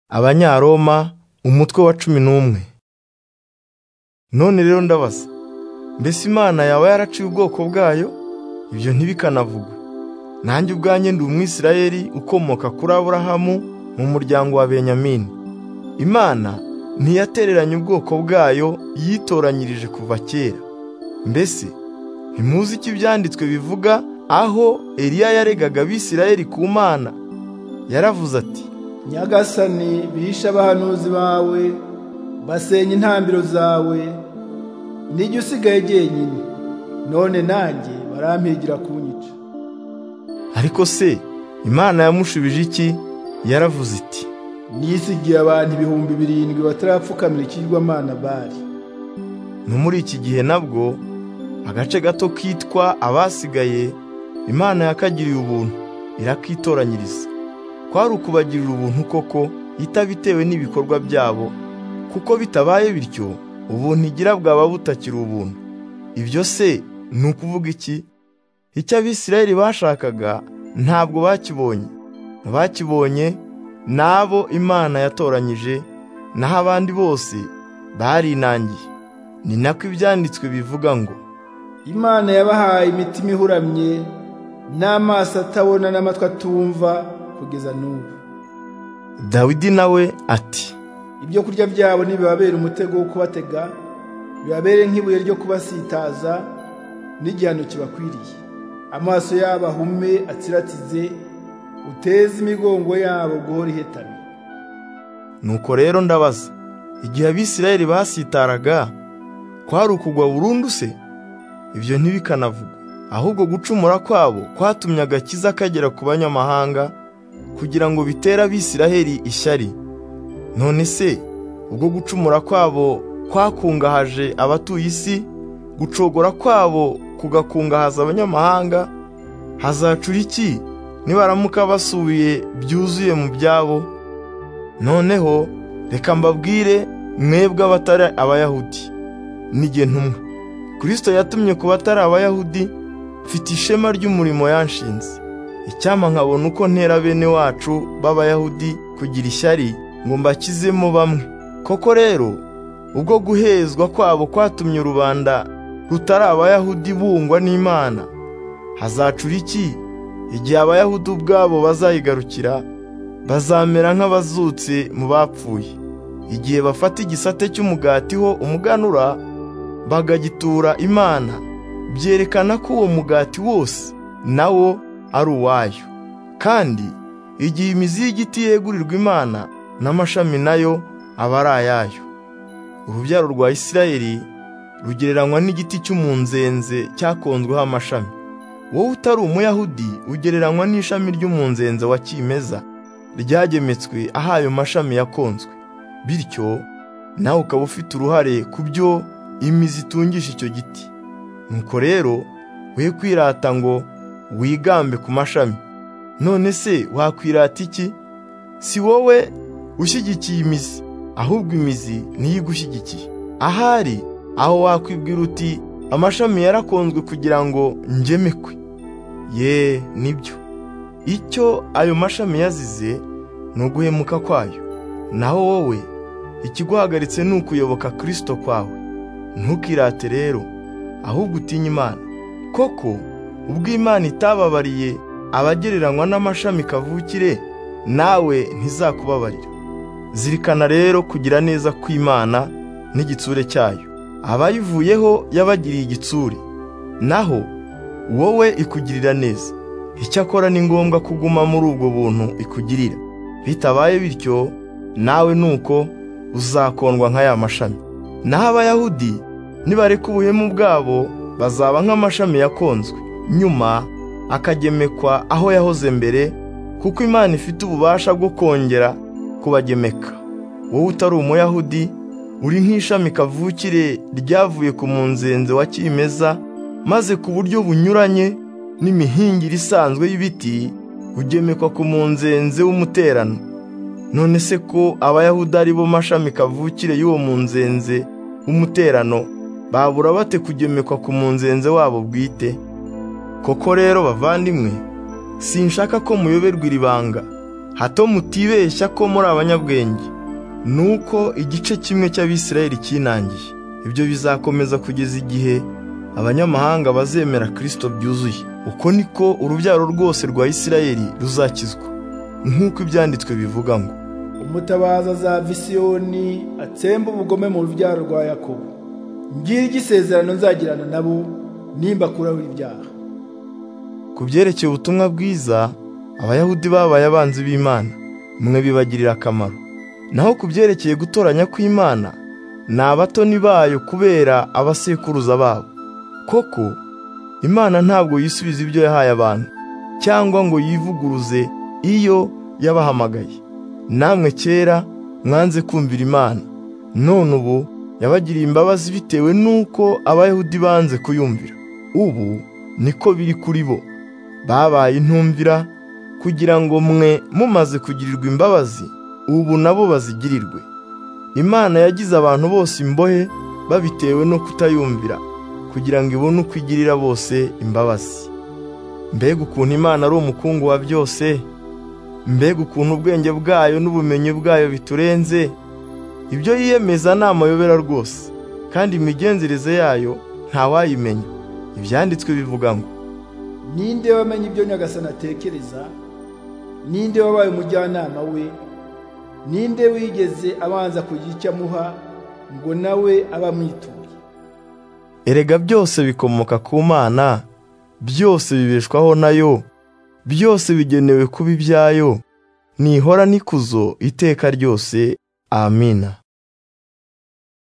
abanyaroma umutwe wa cumi n'umwe none rero ndabaza mbese imana yaba yaraciye ubwoko bwayo ibyo ntibikanavugwe nanjye ubwanjye ndi umwisirayeli ukomoka kuri aburahamu mu muryango wa benyamini imana ntiyatereranye ubwoko bwayo yitoranyirije kuva kera mbese ntimuzi icyo ibyanditswe bivuga aho eliya yaregaga abisirayeli ku mana yaravuze ati nyagasani bihishe abahanuzi bawe basenya intambiro zawe nijya usigaye jyenyine none nanjye barampigira kunyica ariko se imana yamushubije iki yaravuze iti nisigiye abantu ibihumbi birindwi batarapfukamira ikigwamana bari no muri iki gihe nabwo agace gato kitwa abasigaye imana yakagiriye ubuntu irakitoranyiriza kwari ukubagirira ubuntu koko itabitewe n'ibikorwa byabo kuko bitabaye bityo ubuntu igira bwaba butakiri ubuntu ibyo se ni ukuvuga iki icyo abisirayeli bashakaga ntabwo bakibonye abakibonye ni abo imana yatoranyije naho abandi bose barinangiye ni nako ibyanditswe bivuga ngo imana yabahaye imitima ihuramye n'amaso atabona n'amatwi atumva kugeza n'ubu dawidi nawe ati ibyo kurya byabo ntibibabera umutego wo kubatega bibabere nk'ibuye ryo kubasitaza n'igihano kibakwiriye amaso yabo ahume atsiratize uteze imigongo yabo guhora ihetamye nuko rero ndabaza igihe abisirayeli basitaraga kwari ukugwa burundu se ibyo ntibikanavugwe ahubwo gucumura kwabo kwatumye agakiza kagera ku banyamahanga kugira ngo bitere abisiraheli ishyari none se ubwo gucumura kwabo kwakungahaje abatuye isi gucogora kwabo kugakungahaza abanyamahanga hazacura iki nibaramuka basubiye byuzuye mu byabo noneho reka mbabwire mwebwe abatari abayahudi n'igihe ntumwe kirisito yatumye ku batari abayahudi mfite ishema ry'umurimo yanshinze icyama nkabona uko ntera bene wacu b'abayahudi kugira ishyari ngo mbakizemo bamwe koko rero ubwo guhezwa kwabo kwatumye rubanda rutari abayahudi bungwa n'imana hazacura iki igihe abayahudi ubwabo bazayigarukira bazamera nk'abazutse mu bapfuye igihe bafata igisate cy'umugati ho umuganura bagagitura imana byerekana ko uwo mugati wose nawo ari uwayo kandi igihe imizi y'igiti yegurirwa imana n'amashami nayo aba ari ayayo urubyaro rwa isirayeli rugereranywa n'igiti cy'umunzenze cyakonzweho amashami wowe utari umuyahudi ugereranywa n'ishami ry'umunzenze wa kimeza ryagemetswe aho ayo mashami yakonzwe bityo nawe ukaba ufite uruhare ku byo imizi itungisha icyo giti nuko rero we kwirata ngo wigambe ku mashami none se wakwirata iki si wowe ushyigikiye imizi ahubwo imizi niyo igushyigikiye ahari aho wakwibwira uti amashami yarakonzwe kugira ngo ngemekwe ye nibyo icyo ayo mashami yazize ni uguhemuka kwayo naho wowe ikiguhagaritse ni ukuyoboka kirisito kwawe ntukirate rero ahubwo utinye imana koko ubwo imana itababariye abagereranywa n'amashami kavukire nawe ntizakubabarira zirikana rero kugira neza kw'imana n'igitsure cyayo abayivuyeho yabagiriye igitsure naho wowe ikugirira neza icyakora ni ngombwa kuguma muri ubwo buntu ikugirira bitabaye bityo nawe nuko uzakondwa nka ya mashami naho abayahudi nibareka ubuhemu bwabo bazaba nk'amashami yakonzwe nyuma akagemekwa aho yahoze mbere kuko imana ifite ububasha bwo kongera kubagemeka wowe utari umuyahudi uri nk'ishami kavukire ryavuye ku munzenze wa kimeza maze ku buryo bunyuranye n'imihingire isanzwe y'ibiti ugemekwa ku munzenze w'umuterano none se ko abayahudi ari bo mashami kavukire y'uwo munzenze w'umuterano babura bate kugemekwa ku munzenze wabo bwite koko rero bavandimwe sinshaka ko muyoberwa iri banga hato mutibeshya ko muri abanyabwenge nuko igice kimwe cy'abisirayeli kinangiye ibyo bizakomeza kugeza igihe abanyamahanga bazemera kirisito byuzuye uko niko urubyaro rwose rwa isirayeli ruzakizwa nk'uko ibyanditswe bivuga ngo umutabaza azava isiyoni atsemba ubugome mu rubyaro rwa yakobo ngiri igisezerano nzagirana nabo nimba kurahura ibyaha ku byerekeye ubutumwa bwiza abayahudi babaye abanzi b'imana mwe bibagirira akamaro naho ku byerekeye gutoranya kw'imana ni abatoni bayo kubera abasekuruza babo koko imana ntabwo yisubiza ibyo yahaye abantu cyangwa ngo yivuguruze iyo yabahamagaye namwe kera mwanze kumvira imana none ubu yabagiriye imbabazi bitewe n'uko abayahudi banze kuyumvira ubu niko biri kuri bo babaye intumvira kugira ngo mwe mumaze kugirirwa imbabazi ubu nabo bazigirirwe imana yagize abantu bose imbohe babitewe no kutayumvira kugira ngo ibone uko igirira bose imbabazi mbega ukuntu imana ari umukungu wa byose mbega ukuntu ubwenge bwayo n'ubumenyi bwayo biturenze ibyo yiyemeza ni amayobera rwose kandi imigenzereze yayo ntawayimenya ibyanditswe bivuga ngo ninde wamenye ibyo nyagasani atekereza ninde wabaye umujyanama we ninde wigeze abanza kugira icyo amuha ngo nawe aba amwituye erega byose bikomoka ku mana byose bibeshwaho nayo byose bigenewe kuba ibyayo nihora nikuzo iteka ryose amina